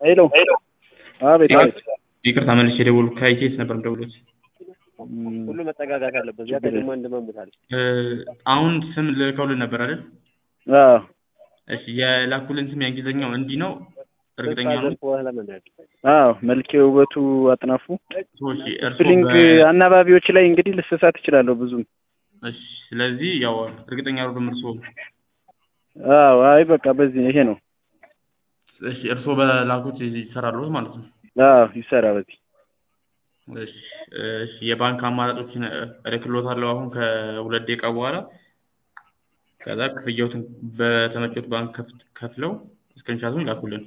ሄሎ አቤት አቤት ይቅርታ መልሼ የደወልኩ ከኢቴስ ነበር የምደውልዎት። ሁሉ መጠጋጋት አለበት። ያ ደግሞ አንድ መሙታል እ አሁን ስም ልከውልን ነበር አይደል? አዎ እሺ የላኩልን ስም የእንግሊዝኛው እንዲህ ነው እርግጠኛ ነው? አዎ መልኬ ውበቱ አጥናፉ ሰዎች እርሶ ስፕሪንግ በ- አናባቢዎች ላይ እንግዲህ ልስሳት እችላለሁ ብዙም እሺ ስለዚህ ያው እርግጠኛ አይደሉም እርሶ አዎ አይ በቃ በዚህ ይሄ ነው እሺ እርሶ በላኩት ይሰራሉ ማለት ነው። አዎ ይሰራ በዚህ እሺ እሺ የባንክ አማራጮችን እልክልዎታለሁ አሁን ከሁለት ደቂቃ በኋላ ከዛ ክፍያዎትን በተመቸዎት ባንክ ከፍ- ከፍለው ስክሪንሻቱን ይላኩልን።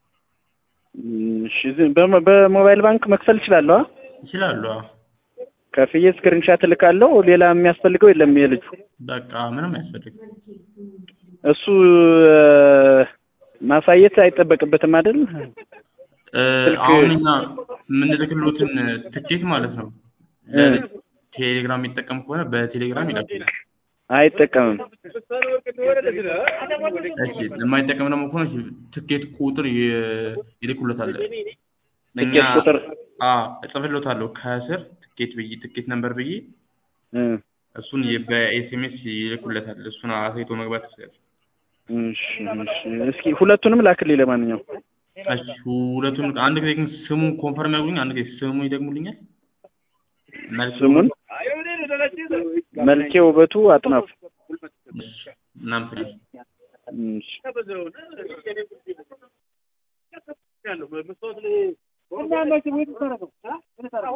እሺ ዝም- በሞ- በሞባይል ባንክ መክፈል እችላለሁ አ? ይችላሉ። አዎ። ከፍዬ ስክሪንሻት እልካለሁ ሌላ የሚያስፈልገው የለም የልጁ በቃ ምንም አያስፈልግም። እሱ እ፣ ማሳየት አይጠበቅበትም አይደል እ፣ ስልክ- አሁን እኛ የምንልክልዎትን ትኬት ማለት ነው እ፣ ቴሌግራም የሚጠቀም ከሆነ በቴሌግራም ይላኩልን። አይጠቀምም እሺ የማይጠቀም ደግሞ ከሆነ እሺ፣ ትኬት ቁጥር ይ- ይልኩለታል። እኛ ትኬት ቁጥር አዎ እጽፍልዎታለሁ ከስር ትኬት ብዬ ትኬት ነምበር ብዬ እ፣ እሱን የ- በኤስኤምኤስ ይልኩለታል። እሱን አሳይቶ መግባት ይችላል። እሺ እሺ እስኪ ሁለቱንም ላክልኝ ለማንኛውም እሺ ሁለቱን አንድ ጊዜ ግን ስሙን ኮንፈርም ያጉልኝ። አንድ ጊዜ ስሙ ይደግሙልኛል። መልስ ስሙን መልኬ ውበቱ አጥናፉ ምናምን እሺ